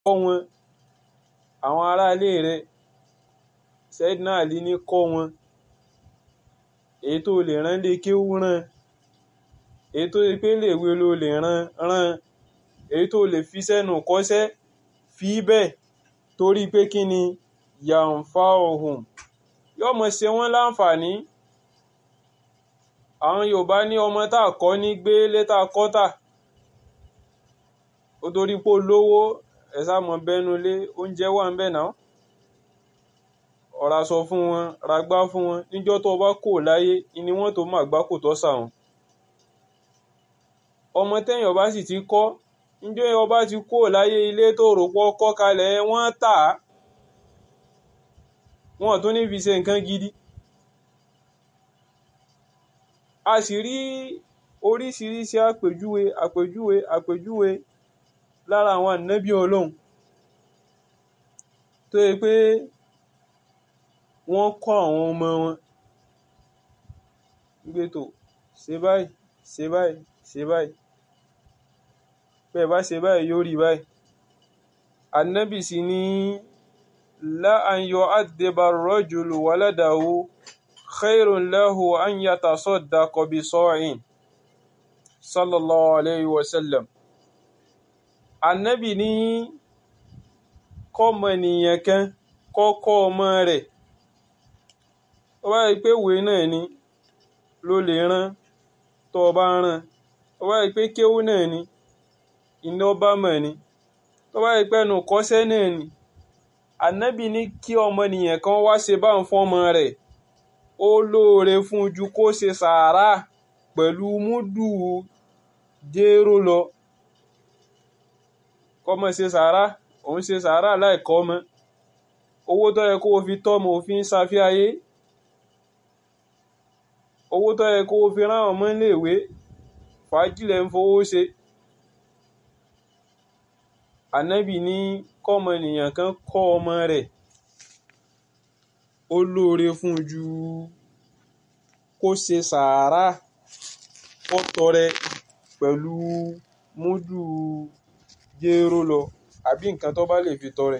kọ́ wọn àwọn aráalé rẹ̀ Sayyidina Ali ní kọ́ wọn èyí tó lè rán lé kéwú rán èyí tó lè pé léèwé ló lè rán rán èyí tó lè fi sẹ́nu kọ́ṣẹ́ fi bẹ́ẹ̀ torí pé kí ni yàǹfà ọ̀hún yóò mọ̀ ṣe wọ́n láǹfààní àwọn Yorùbá ní ọmọ tá a kọ́ ní gbé létà kọ́tà ó torí pé olówó ẹ̀ sá mọ̀ bẹ́nu lé oúnjẹ wà ń bẹ̀ náà ọ̀rá sọ fún wọn ragbá fún wọn níjọ́ tó bá kò láyé ni wọ́n tó máa gbá kò tọ́ sàwọn ọmọ tẹ́yìn ọba sì ti kọ́ níjọ́ ọba ti kò láyé ilé tó rò pọ̀ kọ́ kalẹ̀ wọ́n tà á wọn tún ní fi ṣe nǹkan gidi a sì rí oríṣiríṣi àpèjúwe àpèjúwe àpèjúwe lára àwọn ànábì Ọlọ́run tó yẹ pé wọ́n kọ́ àwọn ọmọ wọn gbé tó ṣe báyìí ṣe báyìí ṣe báyìí bẹ́ẹ̀ bá ṣe báyìí yóò rí báyìí ànábì sì ní la an yu'addiba ar-rajulu waladahu khairun lahu an yatasaddaqa bi sa'in sallallahu alayhi wa sallam ànábì ní kọ́mọ nìyẹn kan kọ́kọ́ ọmọ rẹ̀ ó bá rí pé ìwé náà ni ló lè rán tó o bá rán ó bá rí pé kéwú náà ni iná bá mọ̀ ni tó bá rí pé ẹnu kọ́ṣẹ́ náà ni ànábì ní kí ọmọnìyàn kan wá ṣe bá ń fọ́mọ rẹ̀ ó lóore fún ju kó ṣe sàárà pẹ̀lú múdù jéró lọ kọ́mọ ṣe sàárà òun ṣe sàárà láìkọ́ ọmọ owó tó yẹ kó o fi tọ́mọ òfin ṣàfihàyé owó tó yẹ kó o fi rán ọmọ iléèwé fàájìlẹ̀ ń fowó ṣe ànábì ní kọ́mọnìyàn kan kọ́ ọmọ rẹ̀ ó lóore fún ju kó ṣe sàárà kó tọrẹ pẹ̀lú múdù jéró lọ àbí nǹkan tó bá lè fi tọrẹ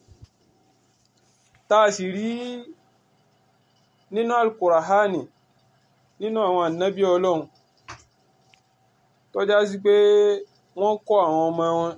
tá a sì rí nínú alukurahani nínú àwọn ànábì ọlọ́run tó já sí pé wọ́n kọ́ àwọn ọmọ wọn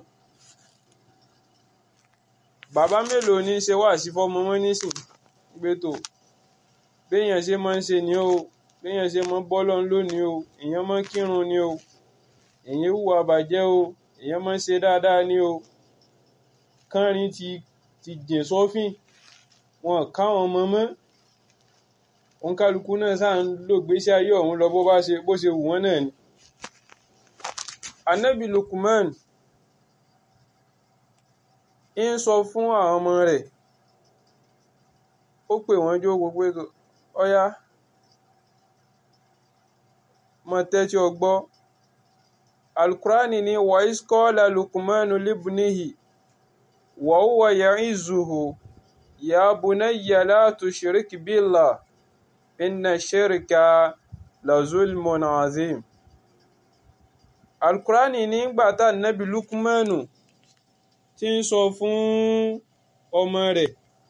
bàbá mélòó ní í ṣe wá sí fọmọ wọn nísìn gbé tó béèyàn ṣe máa ń ṣe ni o béèyàn ṣe máa ń bọ́ lọ́n lónìí o èèyàn máa ń kírun ni o èèyàn hùwà bàjẹ́ o èèyàn máa ń ṣe dáadáa ni o kánrin ti ti jìn sọ́fìn wọn káwọn ọmọ mọ́ òun kálukú náà sáà ń lò gbésí ayé ọ̀hún lọ bó bá ṣe bó ṣe wù wọ́n náà ni. anabi Lukman ń sọ fún àwọn ọmọ rẹ̀ ó pè wọ́n jó gbogbo ètò ọ̀yá mọ tẹ́tí ọgbọ́ alukurani ni wàís kọ́lá Lukmanu libnihi wa huwa ya'izuhu ya bunayya la tushrik billah inna shirka la zulmun azim alukurani nígbà tá nàbí Lukmanu tí ń sọ fún ọmọ rẹ̀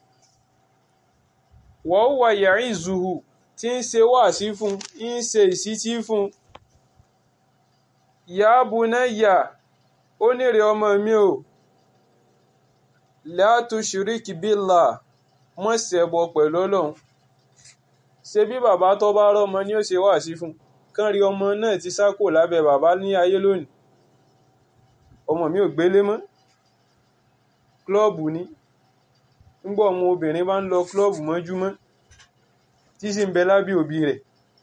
wa huwa ya'izuhu tí ń ṣe wáàsí fún ń ṣe ìsítí fún ya bunayya ó nírè ọmọ mi o la tushrik billah mọ́ ṣẹbọ pẹ̀lú ọlọ́run ṣe bí bàbá tó bá rọ́mọ ni ó ṣe wáàsí fún kán rí ọmọ náà ti sá kò lábẹ́ bàbá ní ayé lónìí ọmọ mi ò gbélé mọ́ klọ́ọ̀bù ni ńgbọ́ ọmọ obìnrin bá ń lọ klọ́ọ̀bù mọ́júmọ́ tí sì ń bẹ lábẹ́ òbí rẹ̀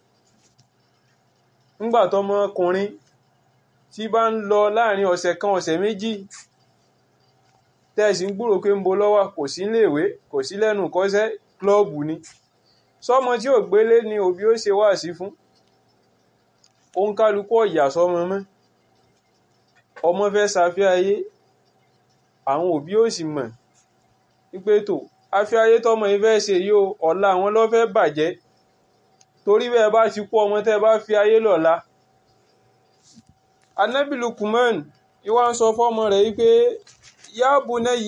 ńgbà tọmọ ọkùnrin tí bá ń lọ láàrin ọ̀sẹ̀ kan ọ̀sẹ̀ méjì tẹ́ẹ̀sì ń gbúrò pé ń bo lọ́wọ́ kò sí léèwé kò sí lẹ́nu kọ́ṣẹ́ klọ́ọ̀bù ni sọmọ tí ò gbélé ni òbí ó ṣe wáàsí fún òun kálukú ọ̀yà sọmọ mọ́ ọmọ fẹ́ ṣàfẹ́ ayé àwọn òbí ò sì mọ̀ wípé tó afẹ́ ayé tọmọ yìí fẹ́ ṣe yìí o ọ̀la àwọn ló fẹ́ bàjẹ́ torí bẹ́ẹ̀ bá ti kú ọmọ tẹ́ bá fi ayé lọ́la Ànábì Lukman ìwà ń sọ fọ́mọ rẹ̀ wípé yá bunayya